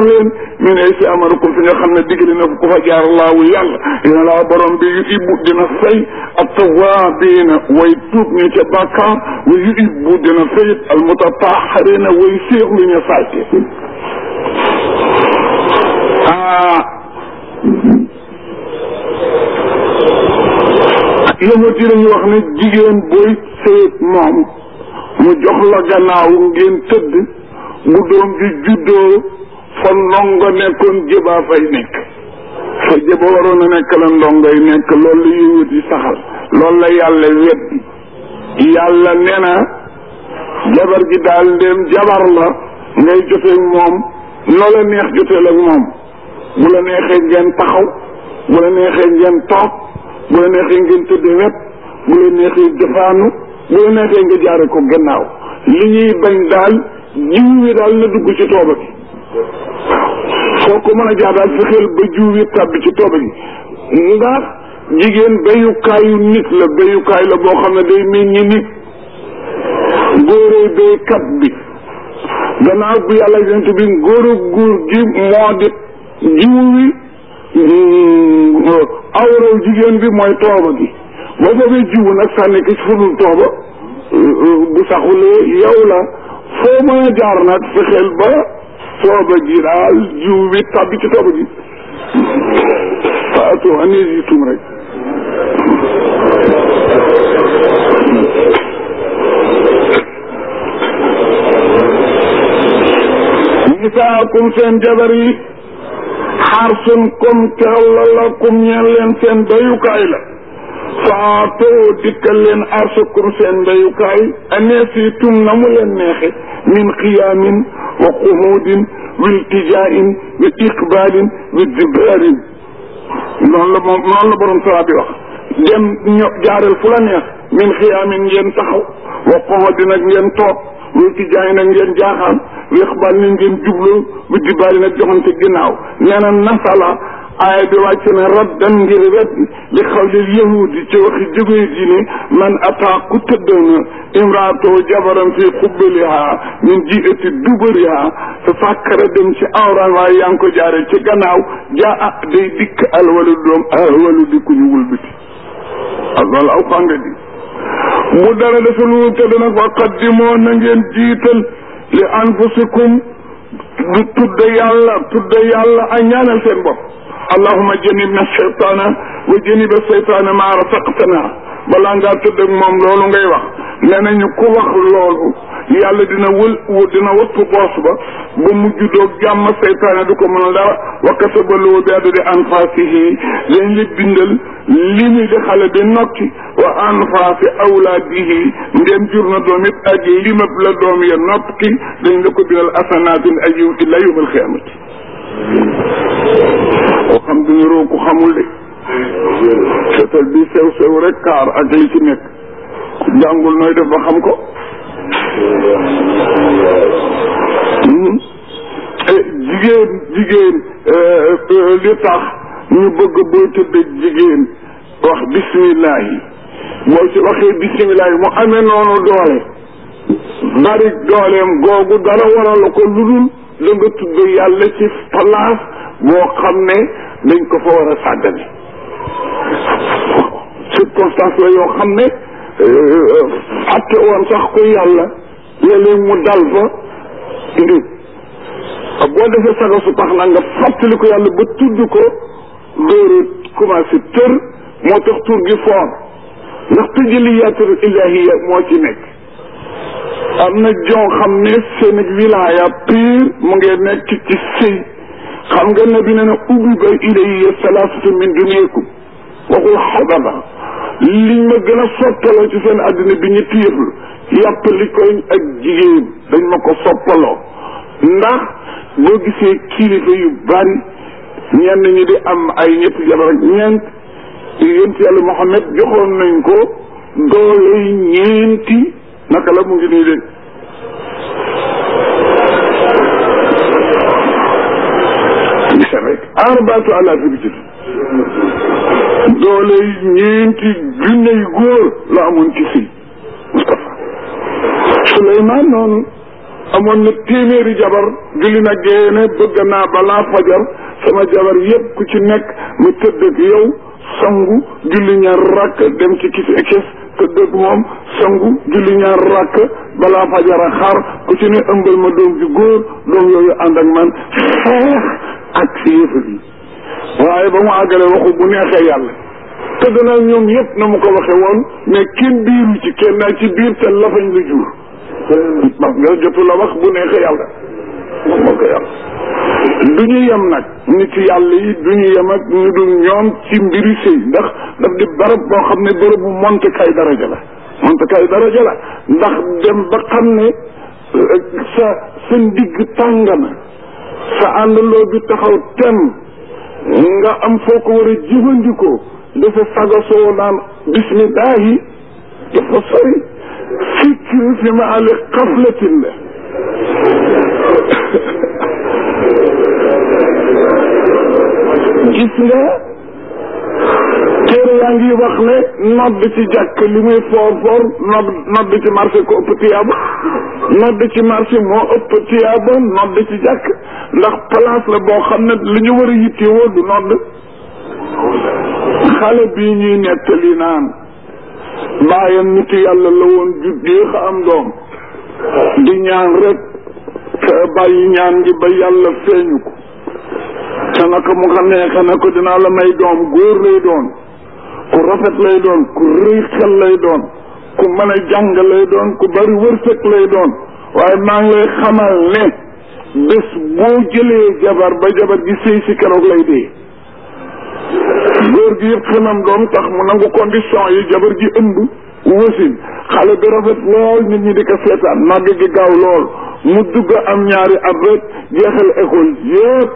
leen min ay si amarakum fi nga xam ne digle na ku fa jaar laawu yàlla dina laa borom bi yu ibbu dina fay ak tawaabiina way tuub ñu ca bàkkaar wa yu ibbu dina fayit al mutatahharina way séexlu ñu sàcce ah yëngat yi dañuy wax ne jigéen booy sëyët moom mu jox la gannaaw ngeen tëdd bu doom ji juddoo fa ndongo nekkoon jëbaa fay nekk fa jëba waroon a nekk la ndongoy nekk loolu la yëngat yi saxal loolu la yàlla weddi yàlla nee na jabar gi daal ndéem jabar la ngay jotee moom noo la neex joteel ak moom bu la neexee ngeen taxaw bu la neexee ngeen toog bu la neexee ngeen tëdd wet bu la neexee defaanu bu la neexee nga jaare ko gannaaw li ñuy bañ daal jiw wi daal na dugg ci tooba gi foo ko mën a jaar daal fexeel ba jiw wi tàbbi ci tooba gi ndax jigéen béyukaayu nit la béyukaay la boo xam ne day meññi nit góoree béykat bi gannaaw bu yàlla yonent bi góor ak góor gi moo di jiw wi awraw jigéen bi mooy tooba gi boo boobee jiwu nag sànni ki ci fudul tooba bu saxulee yow la foo mën a jaar nag fexeel ba tooba gi daal jiw bi tàbbi ci tooba gi faatu anis yi tum rek nisaakum seen jabar yi xarsun comme teewla la kum ñeen leen seen bayukaay la faatoo dikkal leen arsakum seen bayukaay aneesitum na mu leen neexe min qiyaamin wa quhuudin wa iltijaain wa iqbaalin wa dibaarin noonu la moom noonu la borom sara bi wax dem ño jaareel fu la neex min qiyaamin ngeen taxaw wa quhuudin ak ngeen toog wa iltijaain ak ngeen jaaxaan wa iqbaal ni ngeen jublu wa dibaarin ak joxante ginnaaw nee na nasala aaya bi wàcc na raddan ngir wet li xawlil yahudi ci waxi jógee ji ne man ataa ku tëddoona imraatoo jabaram fi xubbaliha min jiati dubariha te fàkkara dem ci awra waaye yaa ngi ko jaare ci gannaaw jaa ah day dikk alwalu doom alwalu di ku ñu wulbiti ak loolu aw xanga di bu dara defa lu tëdd nag wa qaddimoo na ngeen jiital li anfusikum du tudde yàlla tudde yàlla a ñaanal seen bopp allahuma janibna cheytaana wa janiba cheytaana maa rasaqtana balaa ngaa tëdd ak moom loolu ngay wax nee nañu ku wax loolu yàlla dina wël dina wëpp boos ba ba mu juddoo jàmm seytaane du ko mën dara wa kasaba lahu bi adadi anfaasihi dañ la bindal li muy di xale bi nokki wa anfaasi awlaadihi ndem jur na doom it ak limab la doom ya nokki dañ la ko bindal asanaatin ay yiw illa yawmal xiyaamati koo xam duñu roo ku xamul de seetal bi sew sew rek kaar ak li ci nekk ku jàngul nooy def ba xam ko jigéen jigéen li tax ñu bëgg booy tëdd jigéen wax bismillah yi boo ci waxee bismillah yi mu amee noonu doole bari dooleem googu dara waral ko lu dul da nga tudd yàlla ci place boo xam ne dañ ko fa war a sàggane circonstance la yoo xam ne fàtte woon sax ko yàlla léeg-léeg mu dal fa indi boo defee saga su tax na nga fàttali ko yàlla ba tudd ko dóoru commencé tër moo tax tur gi foor ndax tëjaliyatul ilahiya moo ci nekk am na jon xam ne seen ak wilaya pire mu ngi nekk ci sëy xam nga nabi ne na ubbi ba ilayya salaasatu min dunyakum waxul xadaba liñ ma gën a soppaloo ci seen àddina bi ñu tiirlu yàpp li koy ak jigéen dañ ma ko soppaloo ndax boo gisee kilifa yu bari ñenn ñi di am ay ñetti jabar ak ñeent yonent yàlla Muhammad joxoon nañ ko doole ñeenti naka la mu ngi nii de gisa rek arbaatu alaafi bi ci doole ñeenti junne yu góor la amoon ci sëy Moustapha Souleymane noonu amoon na téeméeri jabar julli na géene bëgg naa balaa fajar sama jabar yépp ku ci nekk mu tëdd ak yow sangu julli ñaar rakk dem ci kis ekes tëdd ak moom sangu julli ñaar rakk balaa fajar a xaar ku ci ne ëmbal ma doom ju góor doom yooyu ànd ak man xeex ak si yëfat yi waaye ba mu àggale waxu bu neexee yàlla tëdd na ñoom yépp na mu ko waxe woon mais kenn biiru ci kenn naa ci biir te lafañ la jur parce que jotu la wax bu neexee yàlla wax moo ko yàlla du ñu yem nag nit yàlla yi du ñu yem ak ñu dul ñoom ci mbiri sëy ndax daf di barab boo xam ne bërëb bu monte kay daraja la monte kay daraja la ndax dem ba xam ne sa sa ndigg tàng na sa àndandoo bi taxaw tem nga am foo ko war a jëfandikoo dafa sagasoo naan bismillahi dafa sori fikri fi ma ali xaflatin la gis nga téere yaa ngi wax ne nodd ci jàkk li muy foor foor nodd nodd ci marché ko ëpp tiyaaba nodd ci marché moo ëpp tiyaaba nodd ci jàkk ndax place la boo xam ne li ñu war a yittewoo du nodd xale bii ñuy nettali naan bàyyam nitu yàlla la woon ju déex a am doom di ñaan rek te bàyyi ñaan ngi ba yàlla feeñu ko te naka mu xam neexe na ko dinaa la may doom góor lay doon ku rafet lay doon ku rëy xel lay doon ku mën a jàng lay doon ku bari wërsëg lay doon waaye maa ngi lay xamal ne bés boo jëlee jabar ba jabar gi sëy si keroog lay dee góor gi yëpp xamam doom tax mu nangu condition yi jabar ji ëmb wasin xale bi rafet lool nit ñi di ko seetaan màgg gi gaaw lool mu dugg am ñaari at rek jeexal école yëpp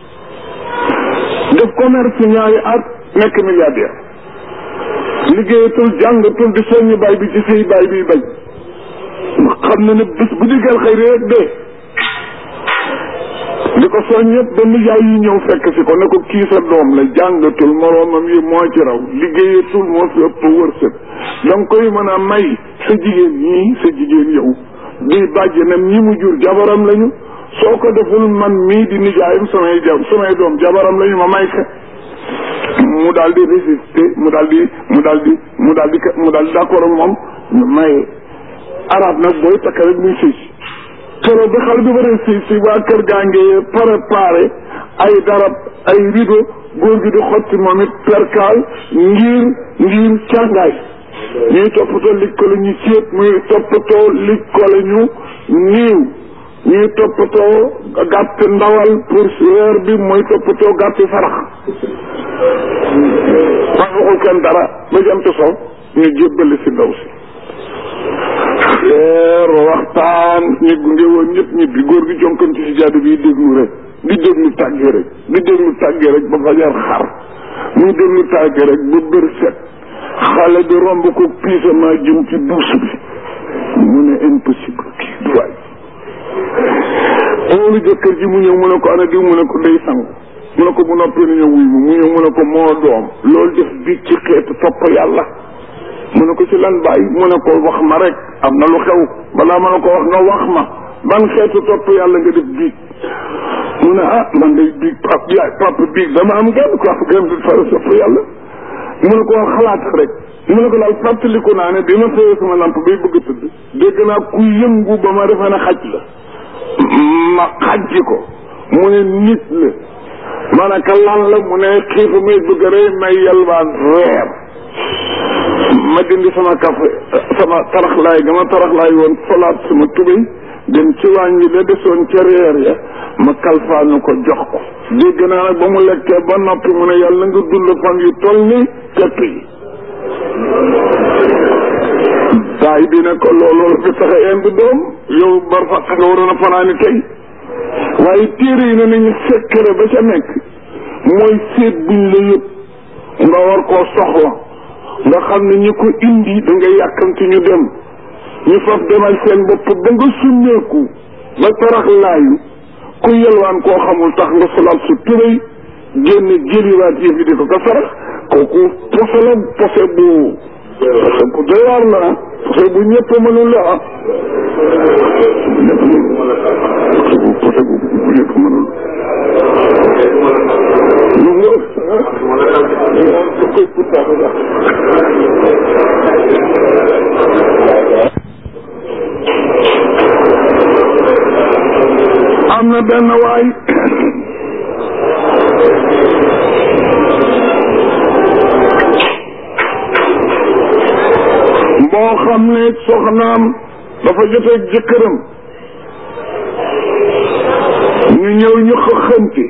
def commerce ñaari at nekk milliardaire liggéeyatul jàngatul di soññi baay bi ci sëy baay bi bañ xam na ne bés bu diggal xëy rek dee di ko soñ ñëpp ba nijaay yi ñëw fekk si ko ne ko kii sa doom la jàngatul moroomam yi moo ci raw liggéeyatul moo fi ëpp wërsëg danga koy mën a may sa jigéen ñii sa jigéen yow di bàjjenam ñi mu jur jabaram lañu soo ko deful man mii di nijaayam samay jab samay doom jabaram lañu ma may ka mu daal di résister mu daal di mu daal di mu daal di mu daal di d'accord ak moom ñu maye arab nag booy takk rek muy sëy si keroog bi xale bi war a sëy si waa kër gaa ngi préparé ay darab ay rideau góor gi di xotti moom it perkaal ngir ngir càngaay ñuy toppatoo lij ko la ñu séet muy toppatoo lij ko la ñu niiw ñuy toppatoo gàtt ndawal pour weer bi mooy toppatoo gàtti sarax wax waxul kenn dara ba jant so ñu jébbali si ndaw si leer waxtaan ñi gunge woon ñëpp ñibbi góor gi jonkan ci si jaadu bi déglu rek di déglu tàgge rek di déglu tàgge rek ba fajar xar muy déglu tàgge rek ba bër set xale bi romb ko piisama jëm ci duus bi mu ne impossible kii du waay oolu jëkkër ji mu ñëw mu ne ko ana diw mu ne ko day sangu mu ne ko bu noppee ni ñëw wuy mu mu ñëw mu ne ko moo doom loolu def bi ci xeetu topp yàlla mu ne ko ci lan bàyyi mu ne ko wax ma rek am na lu xew balaa ma ne ko wax nga wax ma ban xeetu topp yàlla nga def biig mu ne ah man day biig pap yaay papa biig dama am genn ko am genn bi fara topp yàlla mu ne ko wax xalaat rek mu ne ko daal fàttaliku naa ne bi ma fayee sama lamp bay bëgg a tëdd dégg naa ku yëngu ba ma defee ne xaj la ma xaj ko mu ne nit la ma ne ka lan la mu ne xiifa may bëgg a rey may yalwaan reer ma dindi sama kafe sama taraxlaay ga ma taraxlaay woon folaat sama tubéy dem ci wàññi la desoon ca reer ya ma kalfaanu ko jox ko dégg naa nag ba mu lekkee ba noppi mu ne yàlla nga dund fan yu toll ni pepp yi baay bi ne ko looloo la fi tax a indi doom yow bar fa nga waroon a fanaani tey waaye téere yi ne nañu sekkere ba ca nekk mooy seet buñ la yëpp nga war koo soxla nga xam ne ñi ko indi da nga yàkkamti ñu dem ñu faf demal seen bopp ba nga summeeku ba tarax laayu ku yelwaan koo xamul tax nga solal su tubéy génn jëliwaat yëf yi di ko ko sarax kooku pose la pose bu parce que doy waar la ah parce que bu ñëpp mënul la ah parce que parce que bu ñëpp mënul lu mu koy am na benn waay boo xam ne soxnaam dafa joteeg jëkkëram ñu ñëw ñu xëxënti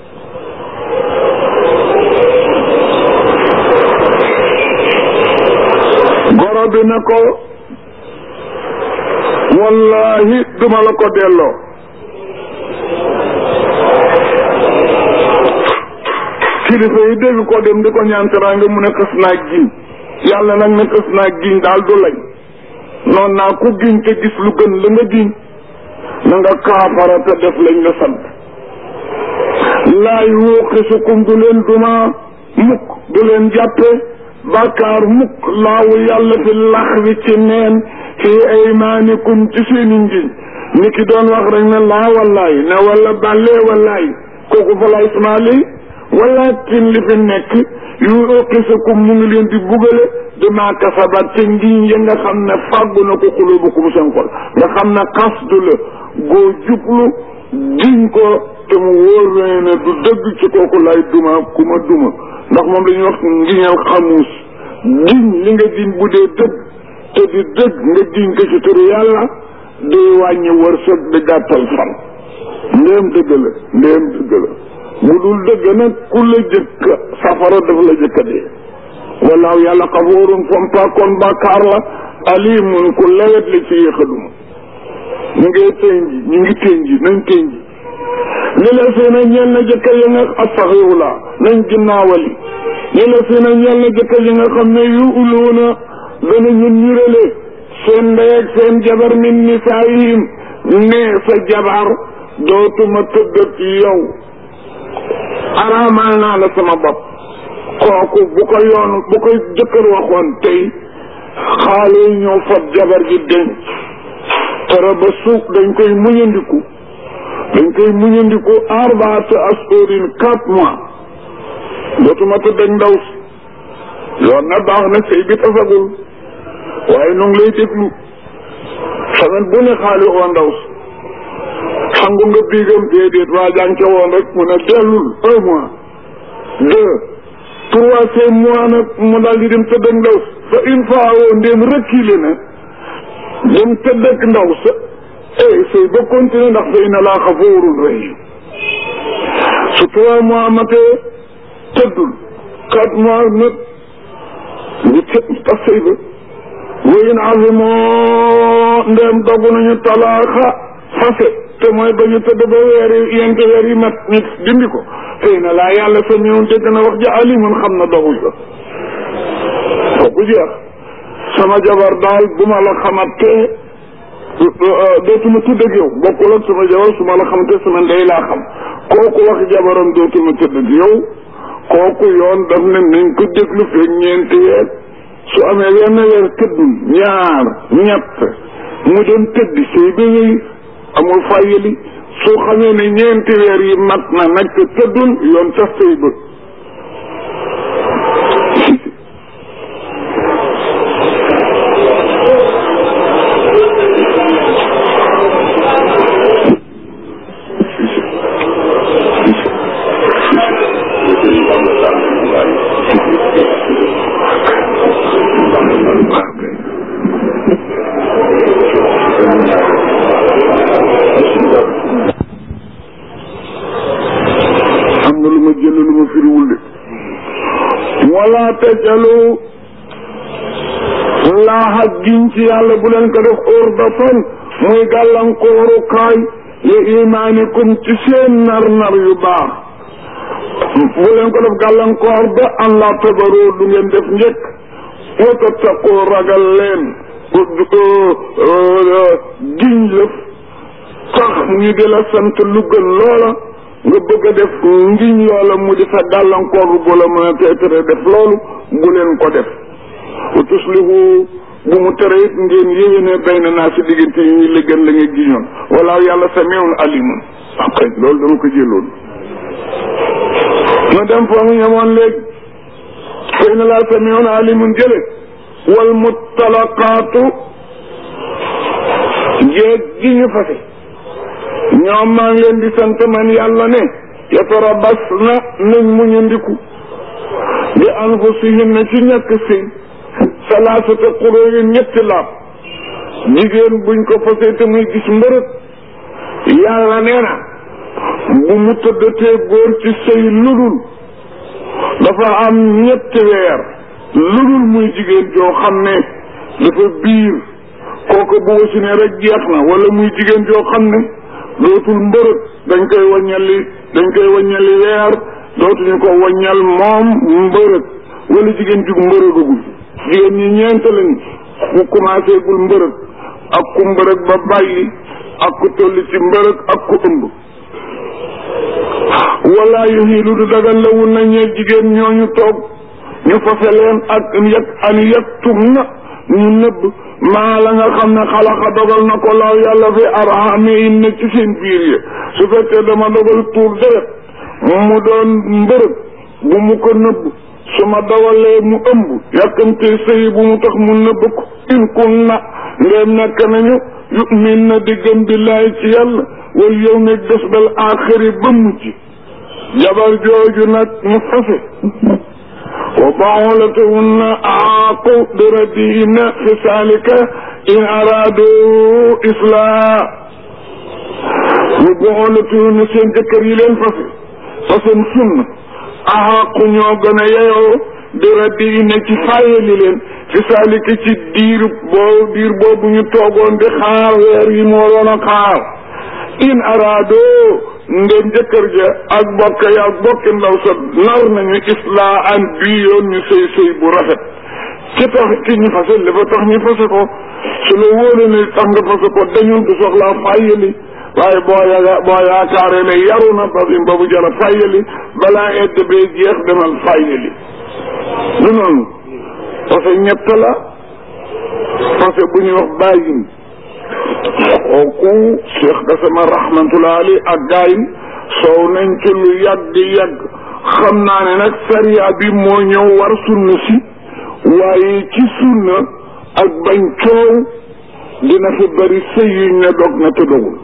goro bi ne ko wallahi duma la ko delloo kilifa yi dégg ko dem di ko ñaan teraanga mu ne xës naa giñ yàlla nag ne xës naa giñ daal du lañ noon naa ku giñ te gis lu gën la nga giñ na nga kaafara te def lañ la sant laay wuqisukum du leen duma mukk du leen jàppe bàkkaar mukk laawu yàlla fi lax wi ci neen fi aymaanikum ci seeni ngiñ ni ki doon wax rek ne laa wallaay ne wala bàllee wallaay kooku fa la ismaali walakin li fi nekk yu uqisakum mu ngi leen di bugale dama kasabat te ngiñ ya nga xam ne fàggu na ko xulubukum seen xol nga xam ne xasdu la goo jublu giñ ko te mu wóor na ne du dëgg ci kooku lay duma ku ma duma ndax moom la ñuy wax ngiñal xamuus giñ li nga giñ bu dee dëgg te di dëgg nga giñ ko ci turu yàlla day wàññi wërsëg di gàttal fan ndéem dëgg la ndéem dëgg la bu dul dëgg nag ku la jëkk safara dafa la jëkka dee walaaw yàlla xafoorun fompa kon bàkkaar la alimun ku lewet la ci yéexaduma ñu ngi tënji ñu ngi tënji nañ tënji li la si na ñeel na jëkkër yi nga astaxirullah nañ ginnaawali li la si na ñeel na jëkkër yi nga xam ne yu uluuna danañu nirale seen ndey ak seen jabar min nisaayihim ne sa jabar dootuma tëggat yow araamal naa la sama bopp kooku bu ko yoon bu ko jëkkër waxoon tey xaale yi ñëw fab jabar ji denc tere ba suuf dañ koy muñandiku dañ koy muñandiku arbaata ashurin quatre mois dootuma tëdd ak ndaw si yoon na baax na sëy bi tasagul waaye nu ngi lay déglu semaine bu ne xaali oo ndaw si xangu nga biigam déedéet waa jàng ca woon rek mu ne dellul un mois deux troisième mois nag mu daal di dem tëdd ak ndaw sa fa une fois woo ndéem reculé na dem tëdd ak ndaw sa eh sëy ba continuer ndax fa inna laa xafuurun rahim su trois mois matee tëddul quatre mois nag ñu tëdd tas sëy ba wéyin azimoo ndéem dogu nañu talaaxa fase te mooy ba ñu tëdd ba weer yi yenti weer yi mat nit dindi ko xëy na laa yàlla sa ñëw dégg na wax ja alimun xam na doguñ ko kooku jeex sama jabar daal bu ma la xamante dootuma tudd ak yow bokkul ak sama jabar su ma la xamante sama ndey laa xam kooku wax jabaram dootuma tudd ak yow kooku yoon daf ne nañ ko déglu fekk ñeenti weer su amee wenn weer tëddul ñaar ñett mu doon tëdd sëy ba wéy amul fàyyali su xamee ne ñeenti weer yi mat na nag te tëddul yoon tas sëy ba am na lu ma jël lu ma firiwul de wala tajalu laaxa giñ ci yàlla bu leen ko def urdatan muy gàllankooru kaay li imaanikum ci seen nar nar yu baax bu leen ko def gàllankoor ba an la tabaroo du ngeen def njëkk wa tattaqoo ragal leen giñ lëf tax ñu di la sant lu gën loola nga bëgg a def ngiñ loola mu di sa gàllankoor bu la mën a teetare def loolu bu leen ko def wa tuslihu bu mu tere it ngeen yéwéne bayna naa si diggante yi ñuy lëggan la nga giñoon wala yàlla samiun alimun ok loolu dama ko jëloon ma dem foo mu ñamoon léegi xëy na laa samiun alimun jële wal muttalaqaatu jéeg gi ñu fase ñoom maa ngi leen di sant man yàlla ne yatarabas na nañ muñu ndiku bi anfusihinna ci ñàkk sëy salaasata quróoyin ñetti laab jigéen buñ ko fasee te muy gis mbërëg yàlla nee na bu mu tëddatee góor ci sëy ludul dafa am ñetti weer ludul muy jigéen joo xam ne dafa biir kooku bu wasinee rek jeex na wala muy jigéen joo xam ne dootul mbërëg dañ koy waññali dañ koy waññali weer dootuñu ko waññal moom mbërëg wala jigéen jug mbërëgagul jigéen ñi ñeent lañ ku commencé gul mbërëg ak ku mbërëg ba bàyyi ak ku tolli ci mbërëg ak ku ëmb wala yu hiilu du dagal la wun na ñee jigéen ñooñu toog ñu fase leen ak yet an yettum na ñu nëbb maa la nga xam ne xalaqa dogal na ko law yàlla fi arhami in ne ci seen biir yi su fekkee dama dogal tuur deret mu doon mbërëg bu mu ko nëbb su ma dawalee mu ëmb yàkkamtee sëy bu mu tax mu nëbb ko in kun na ndeem nekk nañu yumin na di gëm billaahi ci yàlla wal yow ne des bal aaxiri ba mujj jabar jooju nag mu fase wa ba'ulatuhunna aaqu bi raddihinna fi saalika in araadu islaa wa ba'ulatuhunna seen jëkkër yi leen fase fasem sunna aaqu ñoo gën a yeyoo bi raddihinna ci fayali leen fi saalika ci diir boo diir boobu ñu toogoon di xaar weer yi moo doon a xaar in araado ndem jëkkër ja ak bokk ya ak bokki ndaw sa nar nañu islaa an bii yoon ñu sëy sëy bu rafet ci tax ki ñu fase li fa tax ñu fase ko su la wóole ne tax nga fase ko dañul du soxlaa fàyyali waaye boo ya boo yaakaaree ne yaru na ba ba bu jara fàyyali balaa edd bee jeex demal fàyyali du noonu parce que ñett la parce que bu ñuy wax bàyyin kooku Cheikh Gassama rahmatullah ali ak gaayin soow nañ ci lu yàgg yàgg xam naa ne nag sariya bi moo ñëw war sunna si waaye ci sunna ak bañ coow dina fi bari sëy yuñ ne dog na te dogul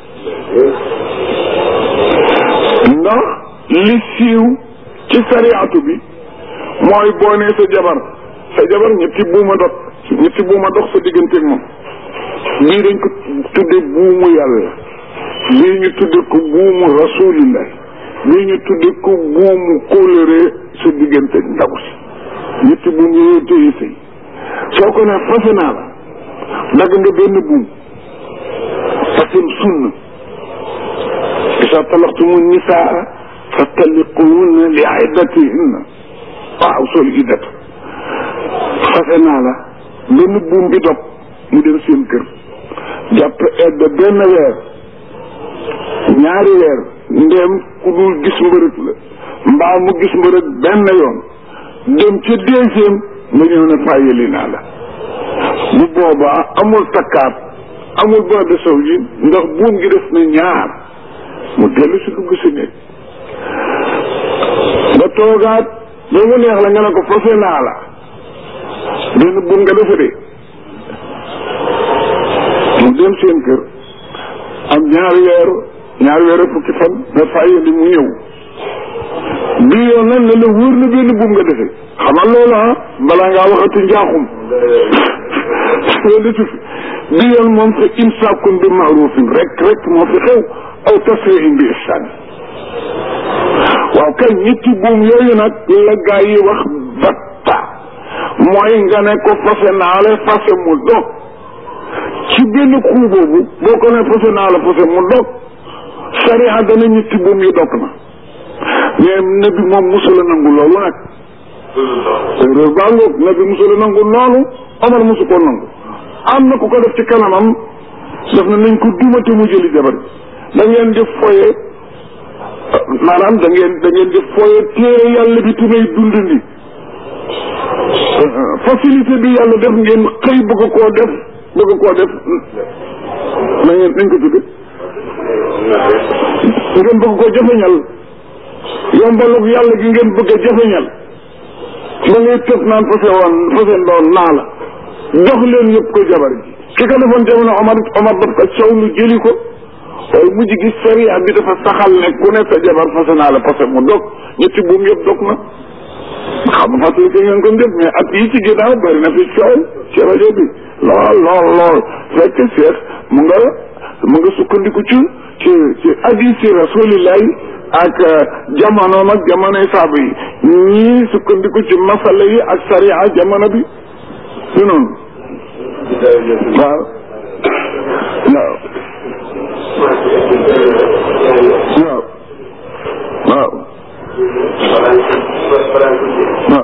ndax li siiw ci sariyaatu bi mooy boo nee sa jabar sa jabar ñetti buuma dog ñetti buuma dox sa digganteeg moom bii dañ ko tudde buumu yàlla bii ñu tudde ko buumu rasulillah bii ñu tudde ko buumu kóllëre sa diggante ndaw si ñetti buum yooyu téye sëy soo ko ne fase naa la dagg nga benn buum fasem sunna isa talaqtumu nisaa fa talliquhunna li iddatihinna waaw sol iddat fase naa la benn buum bi dog mu dem seen kër jàpp edd benn weer ñaari weer ndéem ku dul gis mbërëg la mbaa mu gis mbërëg benn yoon dem ca deuxième nga ñëw ne fàyyali naa la bu boobaa amul takkaat amul ba de sow ji ndax buum gi def na ñaar mu dellu si dugg si néeg nga toogaat ba mu neex la nga ne ko fase naa la benn buum nga defe de mu dem seen kër am ñaari weer ñaari weer fukki fan nga fàyyali mu ñëw bii yoon nag ne la wóor na benn buum nga defe xamal loolu ah balaa ngaa waxati njaaxum loolu fi bii yoon moom fa imsaakun bi maarufin rek rek moo fi xew aw tasrihin bi ihsaan waaw kay ñetti buum yooyu nag la gaa yi wax batta mooy nga ne ko fase naa la fase mu dog ci benn xuu boobu boo ko ne fase naa la fase mu dog sariya dana ñetti buum yi dog na mais nabi moom musula nangu loolu nag réew baa ngoog nabi musula nangu loolu Omar musu ko nangu am na ku ko def ci kanamam def na nañ ko dumate mu jëli jabar da ngeen di foye maanaam da ngeen da ngeen di foye téere yàlla bi tu may dund ni facilité bi yàlla def ngeen xëy bëgg koo def bëgg koo def na ngeen nañ ko tudde ngeen bëgg koo jafeñal yombalug yàlla gi ngeen bëgg a jafeñal ba ngay tëb naan fase woon fase ndoon naa la jox leen yëpp ko jabar ji ki ko defoon jamono Omar Omar daf ko caw lu jëli ko waaye mujj gi sariya bi dafa saxal ne ku ne sa jabar fase naa la parce que mu dog ñetti buum yëpp dog na xam nga fàttali ko ngeen ko njëkk mais at yi ci ginnaaw bari na fi coow ci rajo bi lool lool lool fekk seex mu nga mu nga sukkandiku ci ci ci hadisi rasulillahi ak jamonoom ak jamonoy saaba yi ñii sukkandiku ci masala yi ak sariya jamono bi si noonu waaw waaw waaw waaw waaw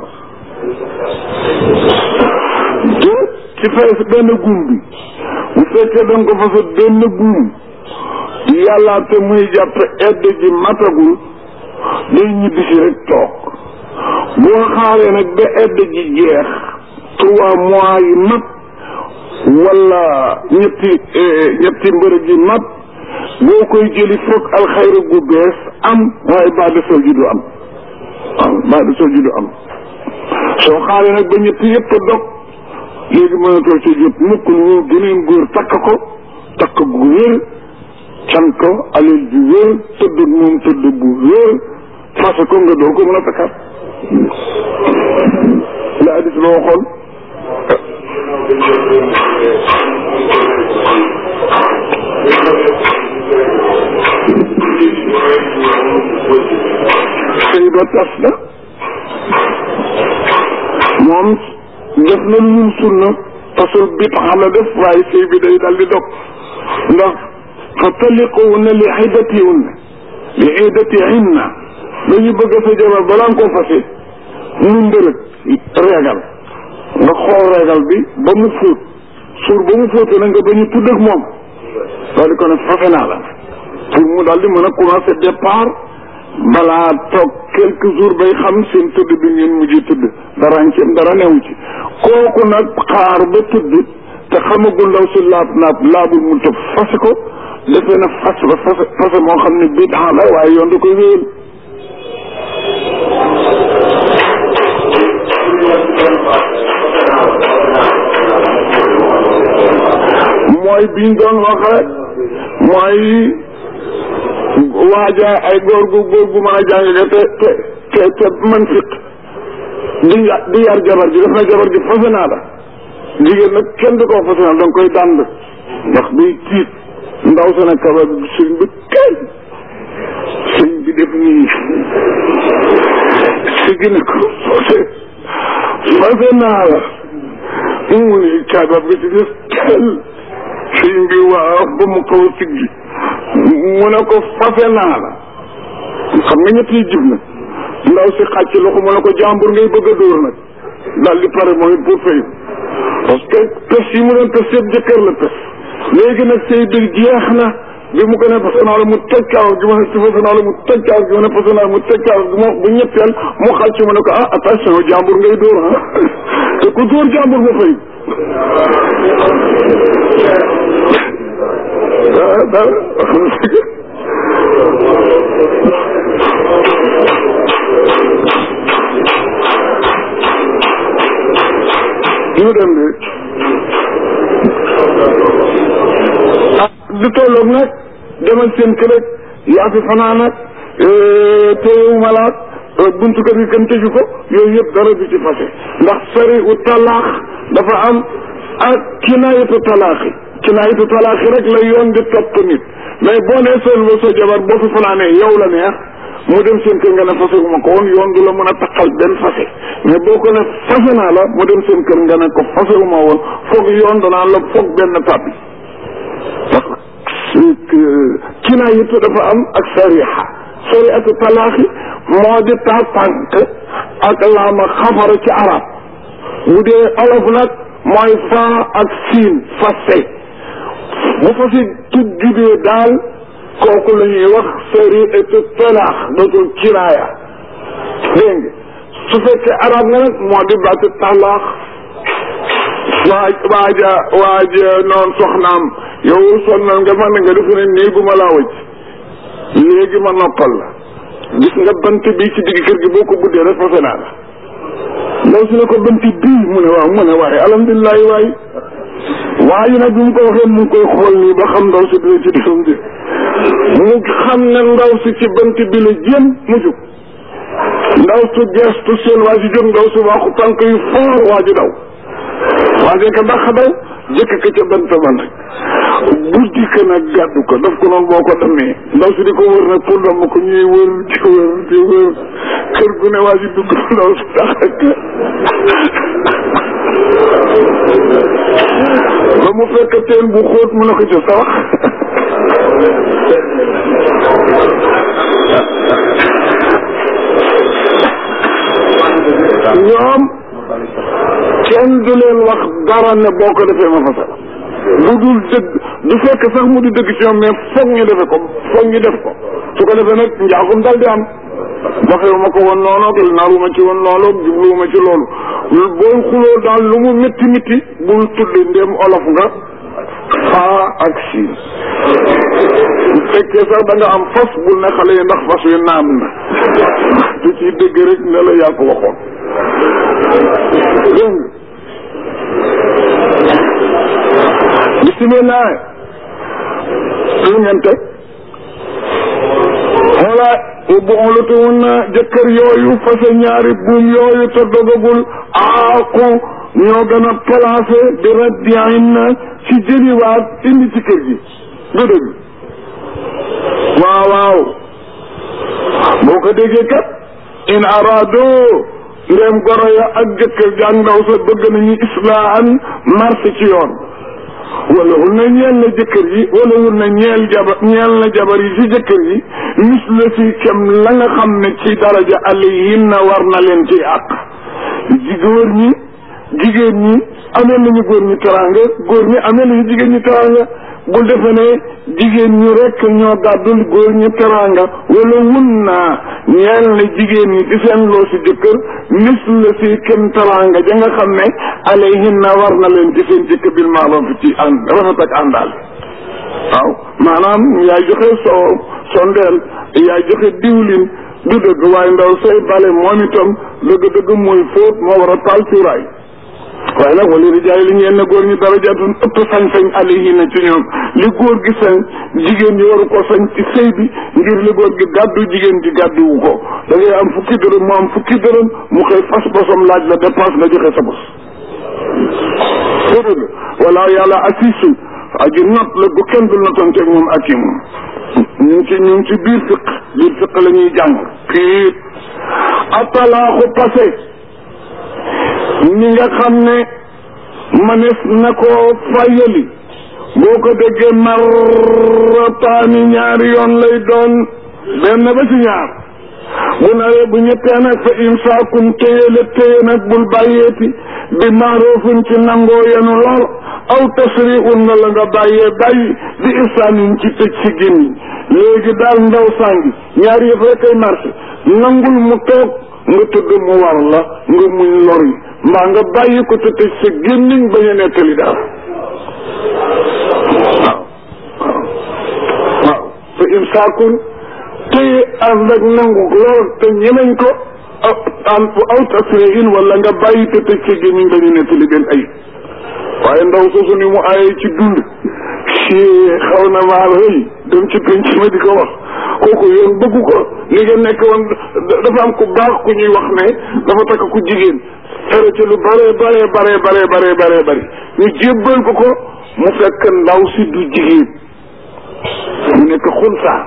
te ci fees benn guum bi bu fekkee da nga ko fasa benn guum yàllaa te muy jàpp edd ji matagul day ñibbi si rek toog boo xaaree nag ba edd ji jeex trois mois yi mat wala ñetti ñetti mbërëg yi mat boo koy jëli foog alxayra gu bees am waaye baa de sol ji du am waaw baa de sol ji du am soo xaaree nag ba ñetti yëpp a dog léegi mënatoo ci jot mukk lu geneen góor takk ko takk gu wér can ko alal ju wér tëdd moom tëdd bu wér fase ko nga doo ko mën a takkaat la hadis ba waxoon sëy ba tas na moom def na lu ñun sunna tasul bi taxam la def waaye sëy bi day dal di dog ndax fa taliquhunna li iddatihinna li iddatihinna dañu bëgg sa jabar balaa nga koo fase mu ndërëg reegal nga xool reegal bi ba mu fóot suur ba mu fóotee nag nga ba ñu tudd ak moom daal di ko ne fase naa la pour mu daal di mën a commencer départ balaa toog quelques jours bay xam seen tëdd bi ngeen mujj tëdd dara ci dara newu ci kooku nag xaar ba tëdd te xamagul ndaw si laab naab laabul mu tëb fase ko defee na fas ba fase fase moo xam ne bidaa la waaye yoon da koy wéyal mooy biñ doon wax rek mooy waaja ay góor gu góor gu mën a jàng te te te te man fiq di di yar jabar ji def na jabar ji fase naa la jigéen nag kenn du ko fase naa da nga koy dànd ndax day tiit ndaw sa nag kaba sëñ bi kay sëñ bi def nii si gën a ko fase fase naa la mu ni kaba bi ci def tel sëñ bi waaw ba mu kaw siggi mu ne ko fase naa la xam nga ñett yi jib na ndaw si xàcc loxo mu ne ko jàmbur ngay bëgg a dóor nag daal di pare mooy pour fay parce que pes yi mu doon pes yëpp jëkkër la pes léegi nag sëy bi jeex na bi mu ko ne fase naa la mu tëj kaaw gi ma ne si fase naa la mu tëj kaaw gi ma ne fase naa la mu tëj kaaw gi ma bu ñetteel mu xàcc mu ne ko ah attention jàmbur ngay dóor ah te ku dóor jàmbur ma fay ah dara ñu dem de ah du tolloog nag demal seen kër rek yaa fi fanaan ak téyewu malaat buntu kër gi kenn tëju ko yooyu yëpp dara du ci fase ndax sari u talaax dafa am ak kinaayatu talaaxi kinaayatu talaaxi rek la yoon di topp nit mais boo nee seen ba sa jabar boo fi fanaanee yow la neex mu dem seen kër nga ne fase gu ma ko woon yoon du la mën a taqal benn fase mais boo ko ne fase naa la mu dem seen kër nga ne ko fase gu ma woon foog yoon danaa la foog benn tàbbi parce que kinaayatu dafa am ak sariha sariatu talaaxi moo di taa tànk ak laama xafara ci arab bu dee olof nag mooy faa ak siin fase bu fase tuddee daal kooku la ñuy wax sariatu talaax dootul kinaaya dégg nga su fekkee arab nga nag moo di baatu talaax waaj waaja waaja noonu soxnaam yow sonnal nga man nga defe ne néeguma laa wëcc léegi ma noppal la gis nga bant bi ci digg kër gi boo ko buddee rek fase naa la ndaw si ne ko bant bii mu ne waaw mu ne waaye alhamdulilah waay waaye nag bi mu ko waxee mu ngi koy xool nii ba xam ndaw si dina ci defam di mu xam ne ndaw si ci bant bi la jéem mu jóg ndaw su gestu seen waa ji jóg ndaw si waxu tànk yu foor waa ji daw waa ji ko ndax daw jëkk ko ca bant ba nag buddi ko nag gàddu ko daf ko noonu boo ko demee ndaw si di ko wër nag pour dama ko ñuy wër di wër di wër kër gu ne waa ji dugg ndaw si tax ak ba mu fekk teen bu xóot mu ne ko ca sawax ñoom kenn du leen wax dara ne boo ko defee ma fasal lu dul dëgg du fekk sax mu di dëgg ci ñoom mais foog ñu defe ko foog ñu def ko su ko defee nag njaaxum dal di am waxewu ma ko woon noonu naruma ci woon loolu jubluwuma ci loolu booy xuloo daal lu mu métti métti bul tudd ndéem olof nga faa ak siin bu fekkee sax da nga am fas bul ne xale yi ndax fas wi naan na du ci dëgg rek ne la yaa ko waxoon dégg nga bisimilah lu ngeen teg xoola bu olutuwun na jëkkër yooyu fase ñaari buum yooyu te dogagul aaqu ñoo gën a placé di raddiin na ci jëliwaat indi ci kër gi du dëgg waaw waaw boo ko déggee kat in arado ndéem goro ya ak jëkkër jàng ndaw sa bëgg nañu islaahan marché ci yoon wala wul na ñeel na jëkkër yi wala wul na ñeel jabar ñeel na jabar yi ci jëkkër yi mis la fi kem la nga xam ne ci daraja alayhin na war na leen ci àq ji góor ñi jigéen ñi amee nañu góor ñi teraanga góor ñi amee nañu jigéen ñi teraanga bul defe ne jigéen ñi rek ñoo gàddul góor ñi teraanga wala wun naa ñeel na jigéen ñi ci seen loo si jëkkër mis la si kem teraanga ja nga xam ne alayhin na war na leen ci seen jëkkër bil maaroof ci ànd rafet ak àndaal waaw maanaam yaay joxe soow sondeel yaay joxe diwlin du dëgg waaye ndaw say bale moom itam dëgg-dëgg mooy fóot moo war a taal cuuraay waaye nag wala rijaay li ngeen ne góor ñi darajaatun ëpp sañ-sañ alayhina ci ñoom li góor gi sañ jigéen ñi waru ko sañ ci sëy bi ngir li góor gi gàddu jigéen ji gàdduwu ko da ngay am fukki dërëm mu am fukki dërëm mu xëy fas bosam laaj la dépense nga joxe sa bos soo dëgg wala yàlla assisu aji not la bu kenn dul notonteeg moom ak yi moom ñu ngi ci ñu ngi ci biir fiq biir fiq la ñuy jàng kii atalaaxu passé ni nga xam ne manes na ko fayali boo ko déggee marrataani ñaari yoon lay doon benn ba ci ñaar bu nawee bu ñettee nag fa imsaakum téye la téye nag bul bàyyeeti bi maaroofun ci nangoo yenu lool aw tasriun na la nga bàyyee bàyyi bi isaanin ci tëj si gémmiñ léegi daal ndaw sàngi ñaari yëf rek ay marché nangul mu toog nga tëdd mu war la nga muñ lor yi mbaa nga bàyyi ko te tëj sa gémmiñ bañ a nettali dara waaw waaw waaw fa imsaakun téye ànd ak nangu lool te ñemeñ ko aw aw tasriin wala nga bàyyi te tëj sa gémmiñ bañ a nettali benn ayib waaye ndaw soosu ni mu aaye ci dund ci xaw na maa rëy dem ci penc ma di ko wax kooku yoon bëggu ko li nga nekk woon dafa am ku baax ku ñuy wax ne dafa takk ku jigéen fere ci lu bare bare bare bare bare bare bari ñu jébbal ko ko mu fekk ndaw si du jigéen mu nekk xunsaa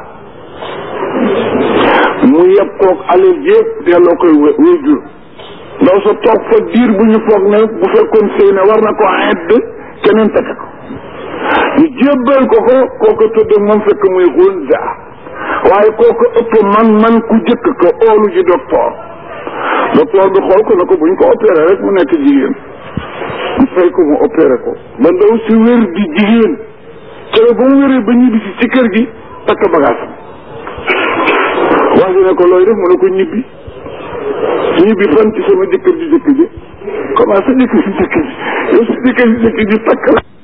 mu yeb koog alal yëpp delloo koy wéy jur ndaw sa toog fa diir bu ñu foog ne bu fekkoon sëy ne war na ko edd keneen takk ko ñu jébbal ko ko kooko tudd moom fekk muy xunsa waaye kooko ëpp man man ku jëkk ko oolu ji docteur docteur bi xool ko ne ko buñ ko opéré rek mu nekk jigéen mu fay ko mu opéré ko ba ndaw si wér di jigéen cere ba mu wéree ba ñibbi si ci kër gi takk bagage wax ji ne ko looy def mu ne ko ñibbi ñibbi fan ci sama jëkkër ji jëkk ji comment sa jëkkër ji jëkk ji yow sa jëkkër ji jëkk ji takk la